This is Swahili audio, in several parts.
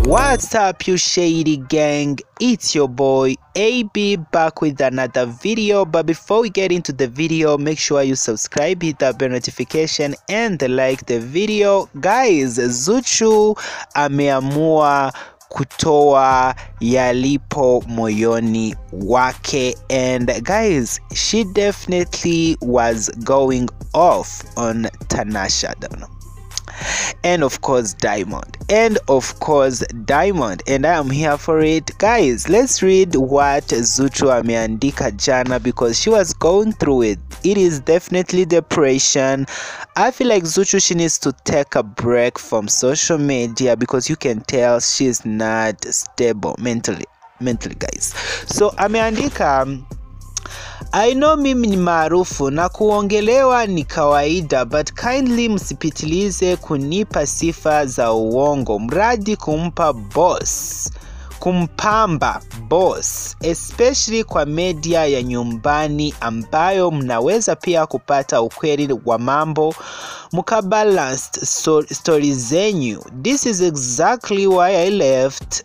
What's up, you shady gang? It's your boy AB back with another video. But before we get into the video, make sure you subscribe, hit that bell notification, and like the video. Guys, Zuchu ameamua kutoa yalipo moyoni wake and guys she definitely was going off on Tanasha Donna and of course diamond and of course diamond and i am here for it guys let's read what zuchu ameandika jana because she was going through it it is definitely depression i feel like zuchu she needs to take a break from social media because you can tell she's not stable mentally mentally guys so ameandika I know mimi ni maarufu na kuongelewa ni kawaida but kindly msipitilize kunipa sifa za uongo mradi kumpa boss kumpamba boss especially kwa media ya nyumbani ambayo mnaweza pia kupata ukweli wa mambo mkabalanced so, story zenyu this is exactly why I left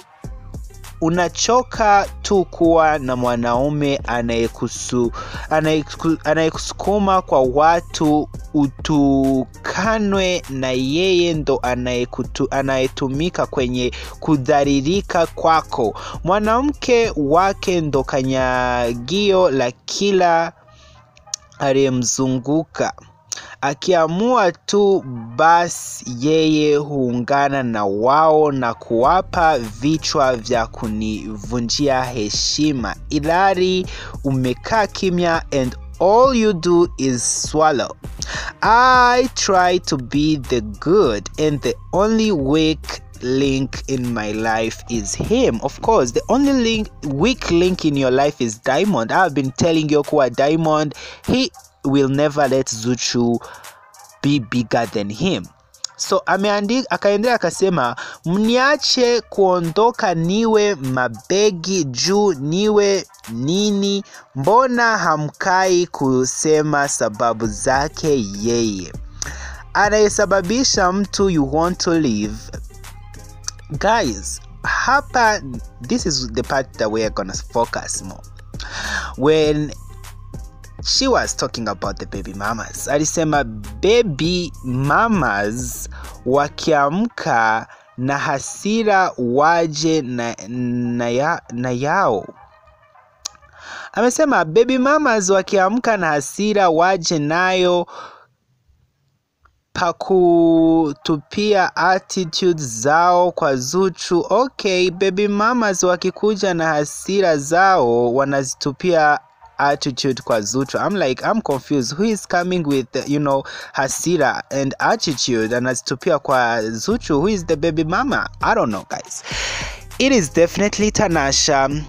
unachoka tu kuwa na mwanaume anayekusu anayeku- anayekusukuma kwa watu utukanwe na yeye ndo anayekutu- anayetumika kwenye kudharirika kwako mwanamke wake ndo kanyagio la kila aliyemzunguka akiamua tu basi yeye huungana na wao na kuwapa vichwa vya kunivunjia heshima ilari umekaa kimya and all you do is swallow i try to be the good and the only weak link in my life is him of course the only link weak link in your life is diamond i've been telling you kuwa diamond he will never let zuchu be bigger than him so ameandika akaendelea akasema mniache kuondoka niwe mabegi juu niwe nini mbona hamkai kusema sababu zake yeye anayesababisha mtu you want to live guys hapa this is the part that we're gonna focus more when she was talking about the baby mamas alisema baby mamas wakiamka na hasira waje na, na, ya, na yao amesema baby mamas wakiamka na hasira waje nayo pakutupia attitude zao kwa Zuchu. Okay, baby mamas wakikuja na hasira zao wanazitupia attitude kwa Zuchu. I'm like I'm confused. Who is coming with you know hasira and attitude anazitupia kwa Zuchu? Who is the baby mama? I don't know, guys. It is definitely Tanasha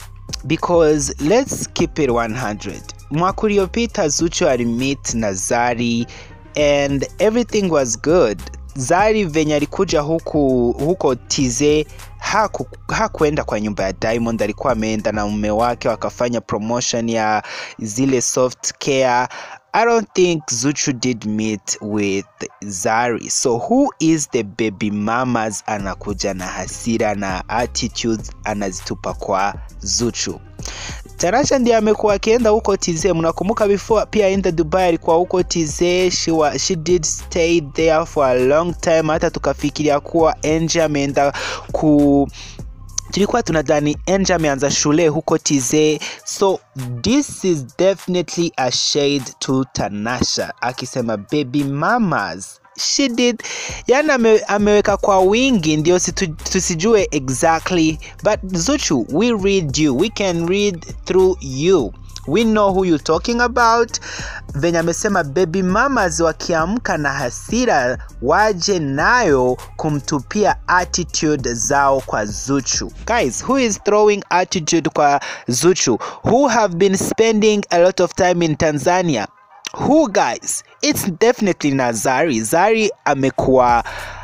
because let's keep it 100 mwaka uliopita zuchu alimit na zari and everything was good zari venye alikuja huku huko tize haku, hakuenda kwa nyumba ya diamond alikuwa ameenda na mume wake wakafanya promotion ya zile soft care i don't think zuchu did meet with zari so who is the baby mamas anakuja na hasira na attitude anazitupa kwa zuchu Tarasha ndiye amekuwa akienda huko TZ. Mnakumbuka before pia aenda Dubai alikuwa huko TZ. She, wa, she did stay there for a long time, hata tukafikiria kuwa Angel ameenda ku tulikuwa tunadhani Angel ameanza shule huko TZ. So this is definitely a shade to Tanasha akisema baby mamas she did yani ame, ameweka kwa wingi ndio situ, tusijue exactly but zuchu we read you we can read through you we know who you talking about venye amesema baby mamas wakiamka na hasira waje nayo kumtupia attitude zao kwa zuchu guys who is throwing attitude kwa zuchu who have been spending a lot of time in tanzania who guys it's definitely na zari zari amekuwa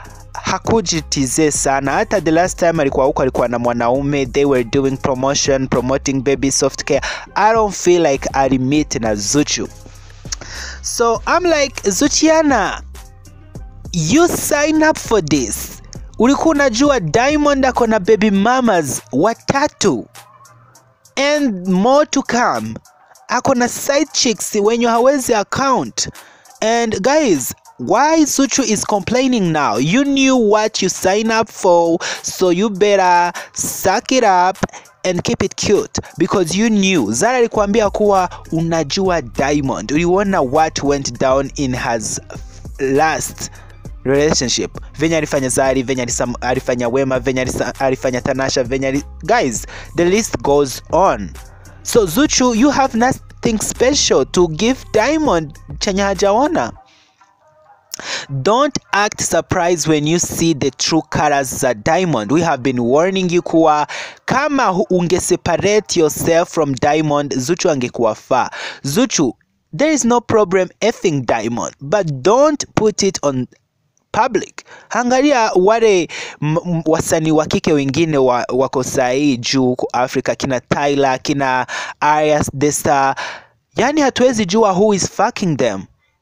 hakujitize sana hata the last time alikuwa huko alikuwa na mwanaume they were doing promotion promoting baby soft care i don't feel like alimit na zuchu so i'm like zuchiana you sign up for this ulikuwa unajua Diamond ako na baby mamas watatu and more to come ako na side chicks wenye hawezi account and guys why Zuchu is complaining now you knew what you sign up for so you better suck it up and keep it cute because you knew Zara alikwambia kuwa unajua Diamond uliona what went down in his last relationship venye alifanya Zari venye alisam- alifanya Wema venye alisa- alifanya Tanasha venye ali... guys the list goes on so Zuchu you have nothing special to give Diamond chenye hajaona Don't act surprised when you see the true colors za Diamond. We have been warning you kuwa kama hu- unge separate yourself from Diamond, Zuchu angekuwa faa. Zuchu, there is no problem effing Diamond, but don't put it on public. Angalia wale m- m- wasanii wa kike wengine wa, wako sahii juu huko Afrika, kina Tyler, kina Arias the Star, yani hatuwezi jua who is fucking them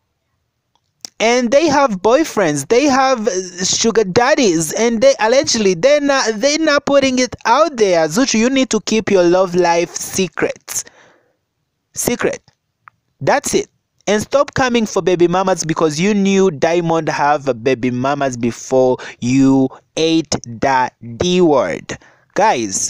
and they have boyfriends they have uh, sugar daddies and they allegedly they're not they're not putting it out there zuchu you need to keep your love life secret secret that's it and stop coming for baby mamas because you knew diamond have a baby mamas before you ate that d word guys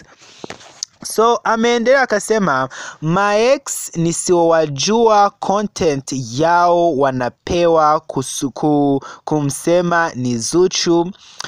so ameendelea akasema maex nisiowajua content yao wanapewa kusuku, kumsema ni Zuchu.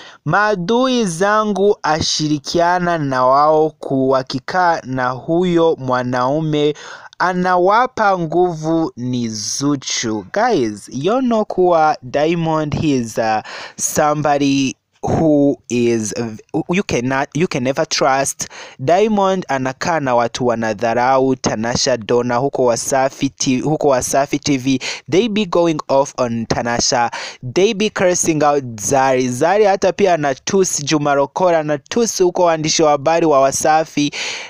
Maadui zangu ashirikiana na wao kuwakikaa na huyo mwanaume anawapa nguvu ni Zuchu. Guys, you know kuwa Diamond he is uh, somebody who is you cannot you can never trust Diamond anakaa na watu wanadharau Tanasha Donna huko Wasafi TV, huko Wasafi TV they be going off on Tanasha they be cursing out Zari Zari hata pia anatusi Juma Lokole anatusi huko waandishi wa habari wa Wasafi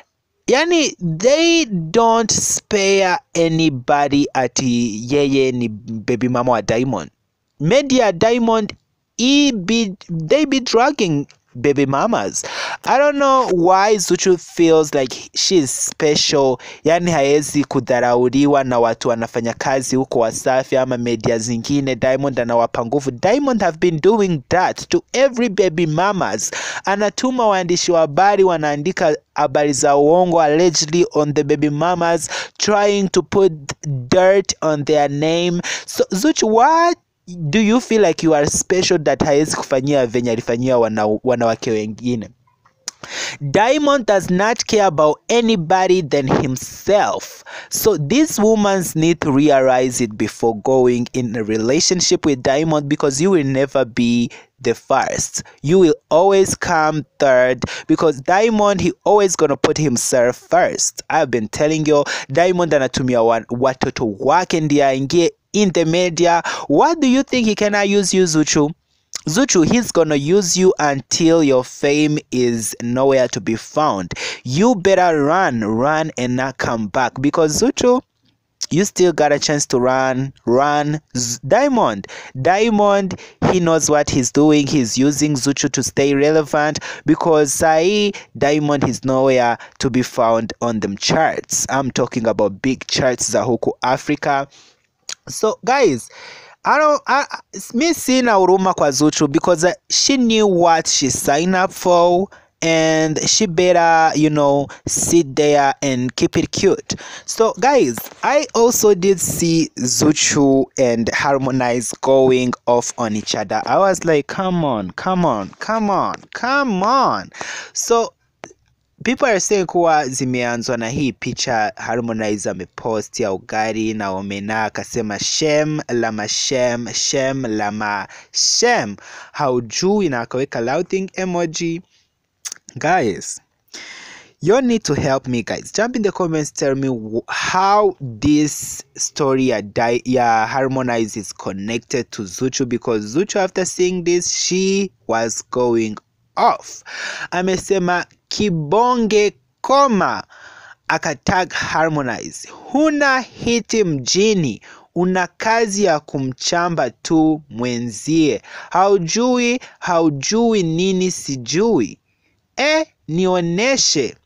yani they don't spare anybody ati yeye ni baby mama wa Diamond media Diamond he be they be drugging baby mamas i don't know why zuchu feels like she is special yani haezi kudharauliwa na watu wanafanya kazi huko wasafi ama media zingine diamond anawapa nguvu diamond have been doing that to every baby mamas anatuma waandishi wa habari wanaandika habari za uongo allegedly on the baby mamas trying to put dirt on their name so zuchu what do you feel like you are special that hawezi kufanyia venye alifanyia wana, wanawake wengine Diamond does not care about anybody than himself. So these women need to realize it before going in a relationship with Diamond because you will never be the first. You will always come third because Diamond he always gonna put himself first. I've been telling you Diamond anatumia wa- watoto wake ndiye aingie in the media. What do you think he cannot use you Zuchu? Zuchu, he's gonna use you until your fame is nowhere to be found. You better run, run, and not come back because Zuchu, you still got a chance to run, run. Z- Diamond, Diamond, he knows what he's doing. He's using Zuchu to stay relevant because Sai Diamond is nowhere to be found on them charts. I'm talking about big charts za huku Africa. So guys, I don't I, I- me sina huruma kwa Zuchu because uh, she knew what she signed up for and she better you know sit there and keep it cute so guys i also did see zuchu and harmonize going off on each other i was like come on come on come on come on so people are saying kuwa zimeanzwa na hii picha Harmonize amepost ya ugali na omena akasema shem lama shem shem lama shem haujui na akaweka laughing emoji guys you need to help me guys jump in the comments tell me wh- how this story ya, Di- ya harmonize is connected to zuchu because zuchu after seeing this she was going off amesema kibonge koma akatag harmonize huna hiti mjini una kazi ya kumchamba tu mwenzie haujui haujui nini sijui eh nioneshe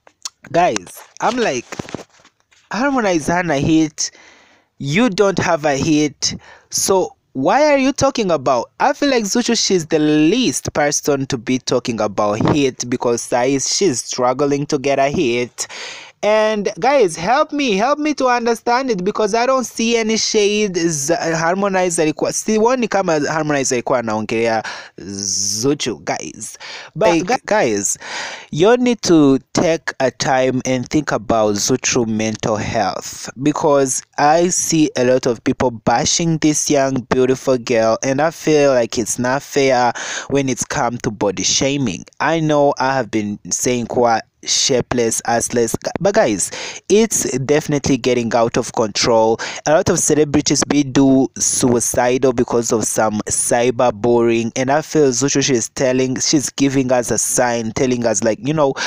guys i'm like harmonize hana hit you don't have a hit so why are you talking about i feel like zuchu she's the least person to be talking about hit because size she's struggling to get a hit and guys help me help me to understand it because i don't see any shade Z- harmonize alikuwa sioni kama harmonize alikuwa anaongelea zuchu guys but gu- guys you need to take a time and think about zuchu mental health because i see a lot of people bashing this young beautiful girl and i feel like it's not fair when it's come to body shaming i know i have been saying quite shapeless, assless. But guys, it's definitely getting out of control. A lot of celebrities be do suicidal because of some cyber bullying, and I feel Zuchu she's telling, she's giving us a sign, telling us like, you know.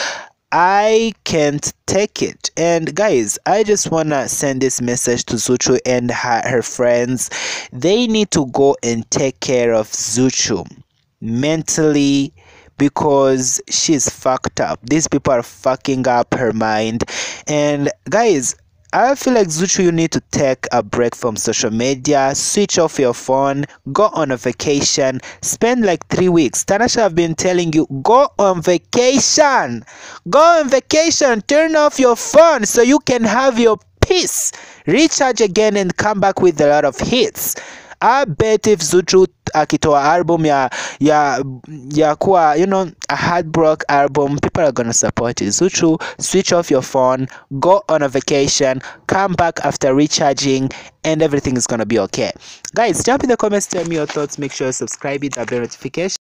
I can't take it. And guys, I just wanna send this message to Zuchu and her, her friends. They need to go and take care of Zuchu mentally because she's fucked up. These people are fucking up her mind. And guys, I feel like Zuchu, you need to take a break from social media, switch off your phone, go on a vacation, spend like three weeks. Tanasha have been telling you, go on vacation, go on vacation, turn off your phone so you can have your peace, recharge again, and come back with a lot of hits. I bet if Zuchu akitoa album ya ya ya kuwa you know a heartbreak album people are gonna support it Zuchu switch off your phone go on a vacation come back after recharging and everything is gonna be okay guys jump in the comments tell me your thoughts make sure you subscribe hit that bell notification